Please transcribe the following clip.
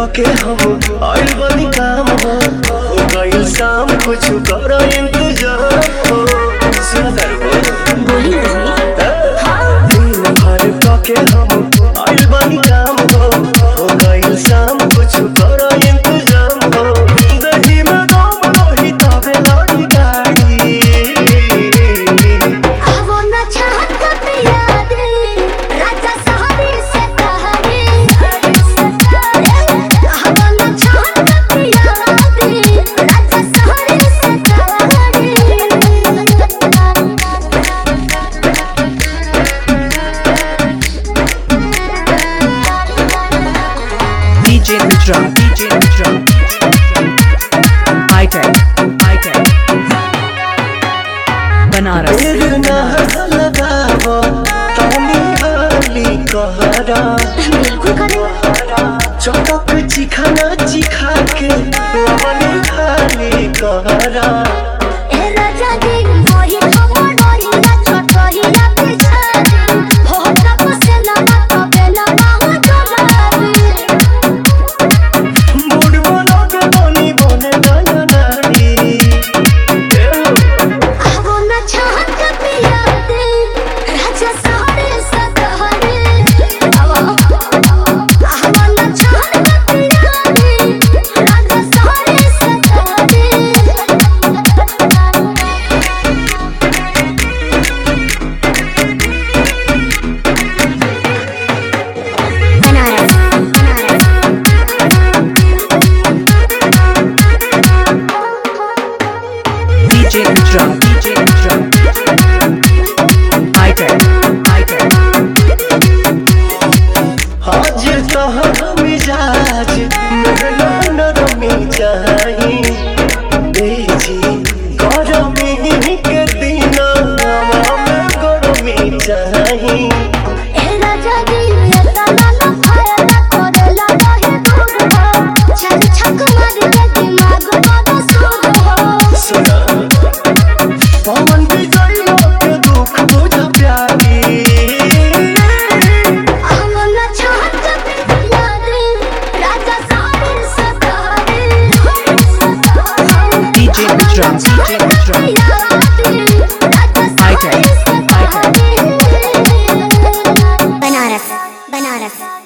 के हम आइल बनी काम हो हो गइल शाम कुछ कर इंतजार हो सुना दरबार बोली ना दिन भर के हम आइल बनी काम हो हो गइल शाम कुछ कर इंतजाम हो दही में दम रही तबे लड़ी गाड़ी आवो ना चाहत कब याद राजा सहारे से कहानी आवो ना चाहत कब याद राजा सहारे से DJ Mitra, DJ Mitra, Hightech, Hightech, Banaras, फिर ना लगावो तानी हाली कहरा बिल्कुल करे चटक चिखाना चिखा के लवनी खाली कहरा ए राजा जी मोहि खबर मोहि ना छोटहि ना पीछा हो तब से लगा तो बेला ना हो जलाबी मूड बना के बनी बने नया नारी आवो ना चाहत कब याद राजा सहारे से कहानी आवो आवो ना चाहत कब याद राजा सहारे से कहानी Banaras DJ Mitra, DJ Mitra, Hightech, Hightech, आज कहाँ मिजाज मेरा नरमी चाही बेजी गरमी के दिन हवा में गरमी चाही ए राजा जी एता ना फायदा करेला रहे दूर हो चल छक मार के दिमाग बड़ा सूद हो सुना पवन विजय के दुख बुझ प्यारी आवो ना चाहत याद राजा सारे सतारे DJ Mitra, DJ Mitra, Banaras Banaras